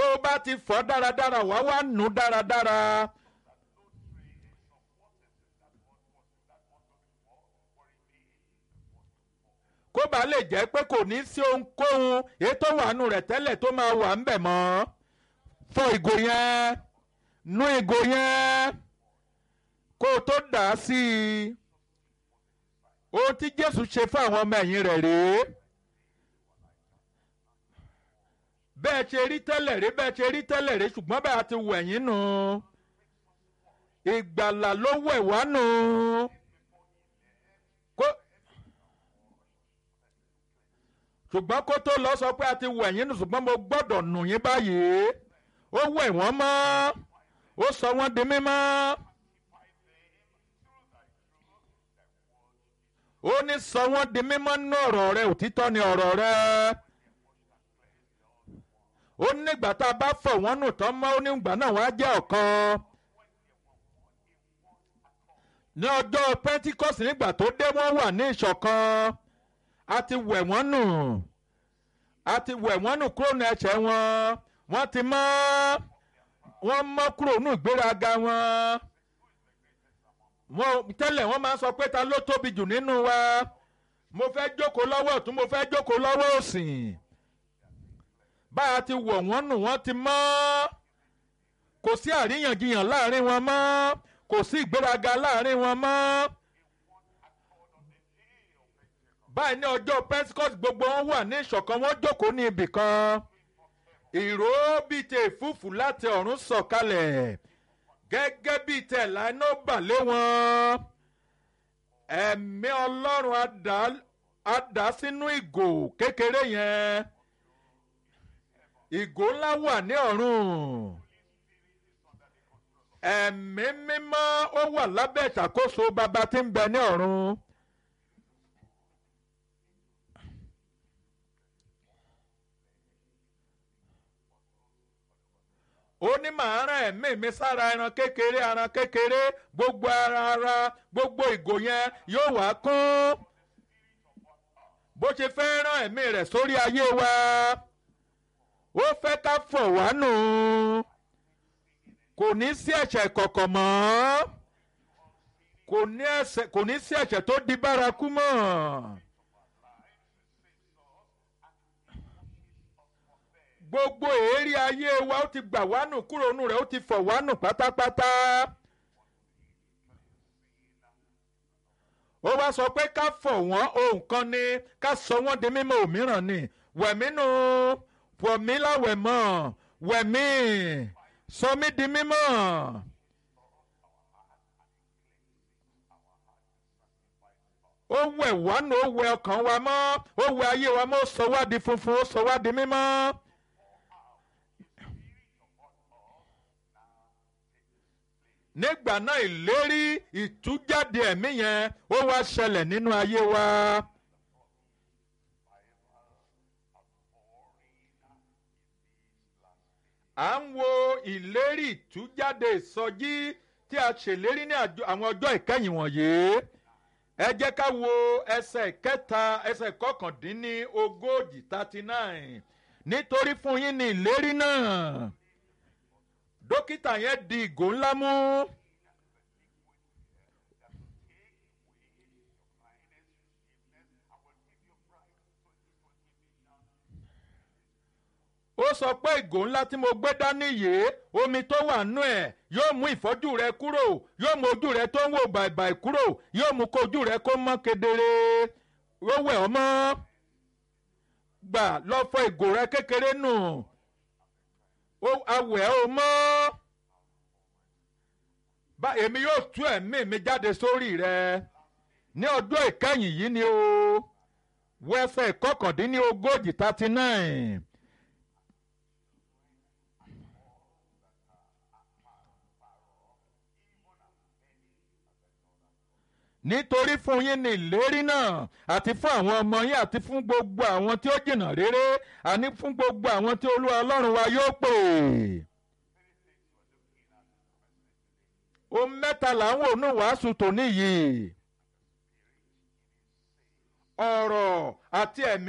o bá ti fọ̀ dáradára wá wá nù dáradára. kó bàa lè jẹ́ pé kò ní sí ohunkóhun èyí tó wà nù rẹ̀ tẹ́lẹ̀ tó máa wà ń bẹ̀ mọ́ fọ ìgò yẹn nú ìgò yẹn kó o tó dà á sí i ohun tí Jésù ṣe fún àwọn ọmọ ẹ̀yìn rẹ̀ rèé bẹ́ẹ̀ ṣe rí tẹ́lẹ̀ rí bẹ́ẹ̀ ṣe rí tẹ́lẹ̀ rí ṣùgbọ́n bẹ́ẹ̀ a ti wẹ̀ yín nù ìgbàlà ló wẹ̀ wá nù kó ṣùgbọ́n kó tó lọ sọ pé a ti wẹ̀ yín nù ṣùgbọ́n mo gbọ́dọ̀ nù yín báyìí ó wẹ̀ wọ́n mọ́ ó sọ wọ́n di mímọ́. ó ní sọ wọ́n di mímọ́ nínú ọ̀rọ̀ rẹ òtítọ́ ni ọ̀rọ̀ rẹ ó nígbà tá a bá fọ̀ wọ́n nù tán mọ́ ó nígbà náà wọ́n á jẹ́ ọ̀kan ní ọjọ́ Pentecost nígbà tó dé wọ́n wà ní ìṣọ̀kan a ti wẹ̀ wọ́n nù a ti wẹ̀ wọ́n nù kúrò ní ẹ̀ṣẹ̀ wọn wọ́n ti mọ́ wọ́n mọ́ kúrò nù ìgbéraga wọn wọn tẹ́lẹ̀ wọ́n máa ń sọ pé ta ló tóbi jù nínú wa mo fẹ́ jókòó lọ́wọ́ ọ̀tún mo fẹ́ jókòó lọ́wọ́ òsì bá a ti wọ̀ wọ́n nù wọ́n ti mọ́ kò sí àríyànjiyàn láàrin wọn mọ́ kò sí ìgbéraga láàrin wọn mọ́ báyìí ní ọjọ́ Pentecost gbogbo wọn wà ní ìṣọ̀kan wọ́n jókòó ní ibì kan ìró bíi tẹ ìfúfù láti ọ̀run sọ̀kalẹ̀ gẹ́gẹ́ bíi tẹ̀lá iná bà lé wọn ẹ̀mí ọlọ́run á dà sínú ìgò kékeré yẹn ìgò ńlá wà ní ọ̀run ẹ̀mí mímọ́ ó wà lábẹ́ ìṣàkóso bàbá tí ń bẹ ní ọ̀run. ó ní màá rán ẹ̀mí mi sára ẹran kékeré ẹran kékeré gbogbo ara ara gbogbo ìgò yẹn yóò wá kún bó ṣe fẹ́ rán ẹ̀mí rẹ̀ sórí ayé wa ó fẹ́ ká fọ̀ wá nù kò ní sí ẹ̀ṣẹ̀ kọ̀kọ̀ mọ́ kò ní sí ẹ̀ṣẹ̀ tó di bárakú mọ́. gbogbo èérí ayé wa ó ti gbà wá nù kúrò nù rẹ̀ ó ti fọ̀ wá nù pátápátá. ó wá sọ pé ká fọ̀ wọ́n ohun kan ni ká sọ wọ́n di mímọ́ òmíràn ni wẹ̀mí nù pọ̀ mí láwẹ̀ mọ́ wẹ̀mí sọ mí di mímọ́. ó wẹ̀ wá nù ó wẹ̀ ọkàn wa mọ́ ó wẹ̀ ayé wa mọ́ ó sọ wá di funfun ó sọ wá di mímọ́. nígbà náà ìlérí ìtújáde ẹ̀mí yẹn ó wá ṣẹlẹ̀ nínú ayé wa. à ń wo ìlérí ìtújáde ìsọjí tí a ṣèlérí ní àwọn ọjọ́ ìkẹyìn wọ̀nyí ẹ jẹ́ ká wo ẹsẹ̀ kẹta ẹsẹ̀ kọkàndínní ogójì thirty nine nítorí fún yín ní ìlérí náà dókítà yẹn di ìgò ńlá mú. ó sọ pé ìgò ńlá tí mo gbé dání yìí omi tó wà nú ẹ̀ yóò mú ìfọ́jú rẹ kúrò yóò mú ojú rẹ tó ń wò bàìbàì kúrò yóò mú kó ojú rẹ kó mọ́ kedere ó wẹ̀ ọ́ mọ́ gbà lọ fọ ìgò rẹ kékeré nù awẹ̀ ó mọ́ bá èmi yóò tú ẹ̀mí mi jáde sórí rẹ ní ọjọ́ ìkẹyìn yìí ni o wẹ́sẹ̀ kọkàndínní ogójì thirty nine. nítorí fún yín ní ìlérí náà àti fún àwọn ọmọ yín àti fún gbogbo àwọn tí ó jìnnà réré àní fún gbogbo àwọn tí olúwa ọlọ́run wa yóò pè. ohun mẹ́ta là ń wò ní wàásù tòní yìí ọ̀rọ̀ àti ẹ̀mí.